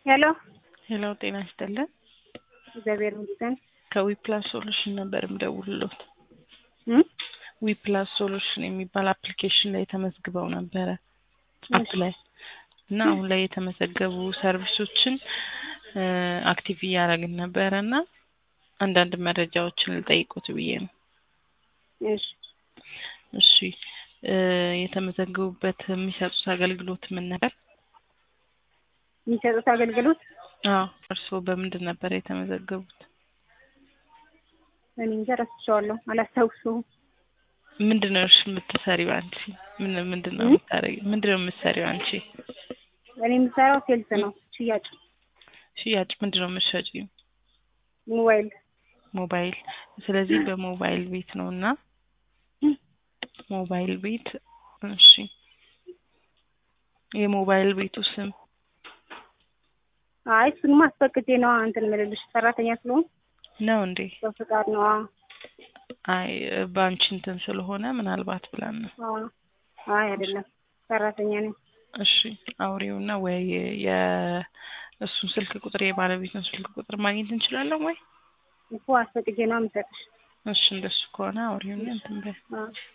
ሄሎ ሄሎ ጤና ይስጥልን። እግዚአብሔር ይመስገን። ከዊፕላስ ሶሉሽን ነበር የምደውልሎት። እም? ዊፕላስ ሶሉሽን የሚባል አፕሊኬሽን ላይ ተመዝግበው ነበረ አፕ ላይ እና አሁን ላይ የተመዘገቡ ሰርቪሶችን አክቲቭ እያደረግን ነበረ እና አንዳንድ መረጃዎችን ልጠይቁት ብዬ ነው። እሺ እሺ እ የተመዘገቡበት የሚሰጡት አገልግሎት ምን ነበር? የሚሰጡት አገልግሎት አዎ እርስዎ በምንድን ነበር የተመዘገቡት? እኔ እንጃ ረስቼዋለሁ፣ አላስታውሰውም። ምንድን ነው እሺ የምትሰሪው አንቺ? ምን ምንድን ነው እም? የምታደርጊው? ምንድን ነው የምትሰሪው አንቺ? እኔ የምሰራው ሴልስ ነው፣ ሽያጭ ሽያጭ ምንድን ነው የምትሸጪው? ሞባይል ሞባይል። ስለዚህ በሞባይል ቤት ነው እና እም? ሞባይል ቤት እሺ። የሞባይል ቤቱ ስም አይ እሱንማ አስፈቅጄ ነዋ እንትን የምልልሽ ሰራተኛ ስለሆን ነው እንዴ? በፍቃድ ነዋ። አይ በአንቺ እንትን ስለሆነ ምናልባት ብለን ነው። አዎ። አይ አይደለም ሰራተኛ ነኝ። እሺ አውሬውና ወይ የእሱን ስልክ ቁጥር የባለቤቱን ስልክ ቁጥር ማግኘት እንችላለን ወይ? እኮ አስፈቅጄ ነዋ የምሰጥሽ። እሺ እንደሱ ከሆነ አውሬውና እንትን በይ። አዎ